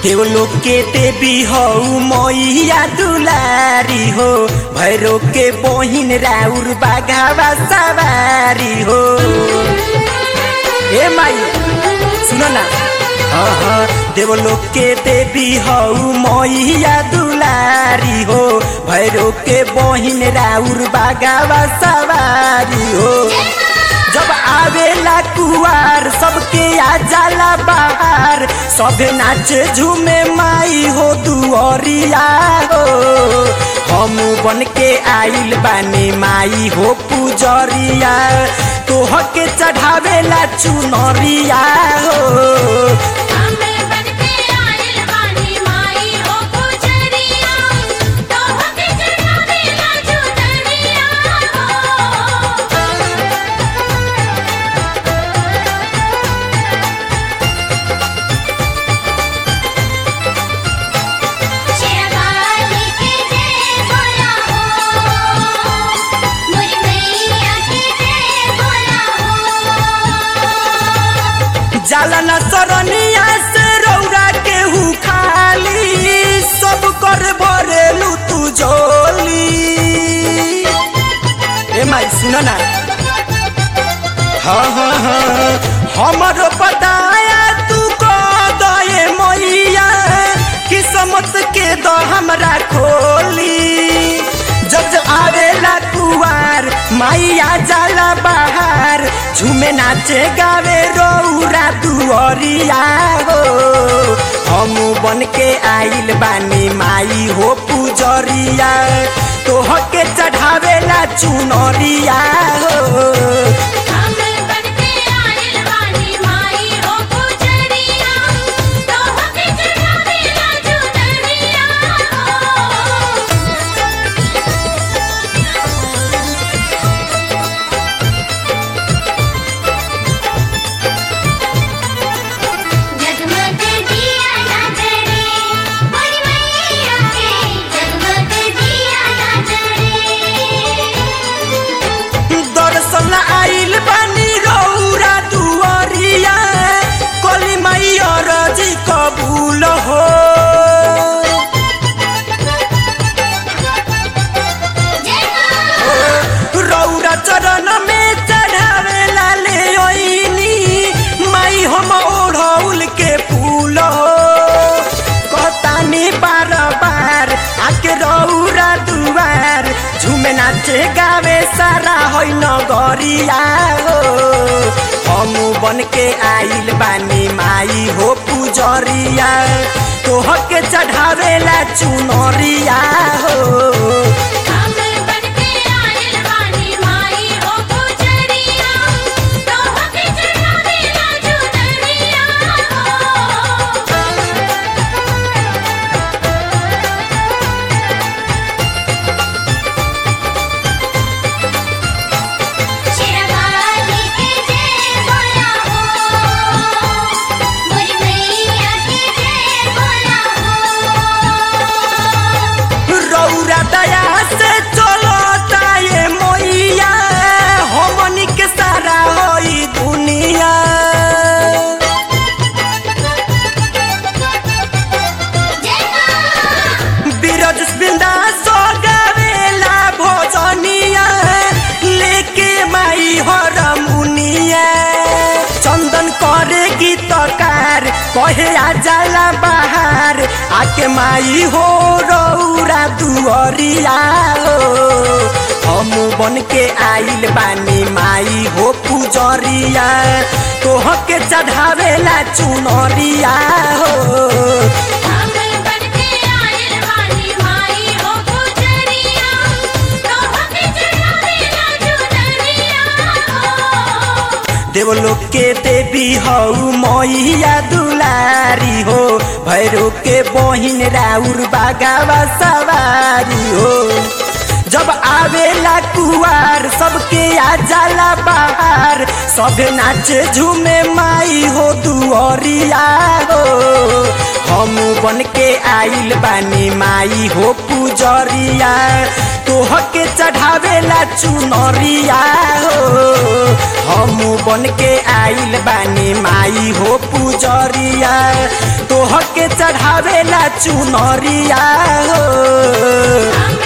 देवलो के देवी हो मैया दुलारी हो भैरो के बहिन राउर बाघावा सवारी हो ए माई सुनो ना हाँ हाँ देवलो के देवी हो मैया दुलारी हो भैरो के बहिन राउर बाघावा सवारी हो जब आवेला कुआर सबके आ जाला बाहर सबे नाचे झूमे माई हो दुअरिया हो हम बन के आइल बानी माई हो पुजरिया तोह के चढ़ावेला चुनरिया हो हमें बनके आइल बानी माई हो पुजरिया तोहके चढ़ावेला चुनरिया हो शेरवाली के जय बोला हो मोरी मैया के जय बोला हो जाला न सरनिया से रौरा के हु खाली सब कर भरेलू तू झोली ए माई सुन ना हाँ हाँ हाँ हमर बताया तू को दए मैया किस्मत के द हमरा खोली जब जब आवेला कुआर माइया जाला बाहर झूमे नाचे गावे रौरा दुअरिया हो हम बन के आइल बानी माई हो पुजरिया तोह के चढ़ावेला चुनरिया हो हमें बनके आइल बानी माई हो पुजरिया तोहके चढ़ावेला चुनरिया हो जगमग दिया ना जले मोरी मैया के जगमग दिया ना जले दर्शन आइल बानी रौरा दुअरिया कली माई अरजी कबूल हो रौरा चरण में चढ़ावेला ले ओइनी माई हम ओढ़ौल के फूल हो कहतानी बार बार आके रौरा दुआर झूमे नाचे गावे सारा होइ नगरिया हो हम बन के आइल बानी माई हो पुजरिया तोह के चढ़ावेला चुनरिया हो हमें बनके आइल बानी माई हो पुजरिया तोहके चढ़ावेला चुनरिया हो शेरवाली के जय बोला हो मोरी मैया के जय बोला हो रौरा दया से चलता ये मैया हमनी के सारा होई दुनिया बीरज बिंदा सो गावेला भोजनिया लेके माई हर मुनिया चंदन करे गीतकार कहे आ जाला बाहर आके माई हो रौरा दुअरिया हो हम बन के आइल बानी माई हो पुजरिया तोह के चढ़ावेला चुनरिया हो हमें बनके आइल बानी माई हो पुजरिया तोहके चढ़ावेला चुनरिया हो देवलोक के देवी हऊ मैया दुलारी हो भैरो के बहिन राउर बागावा सवारी हो जब आवेला कुआर सबके आ जाला बाहर सबे नाचे झूमे माई हो दुअरिया हो हम हम बन के आइल बानी माई हो पुजरिया तोह के चढ़ावेला चुनरिया हो हम बन के आइल बानी माई हो पुजरिया तोह के चढ़ावेला चुनरिया हो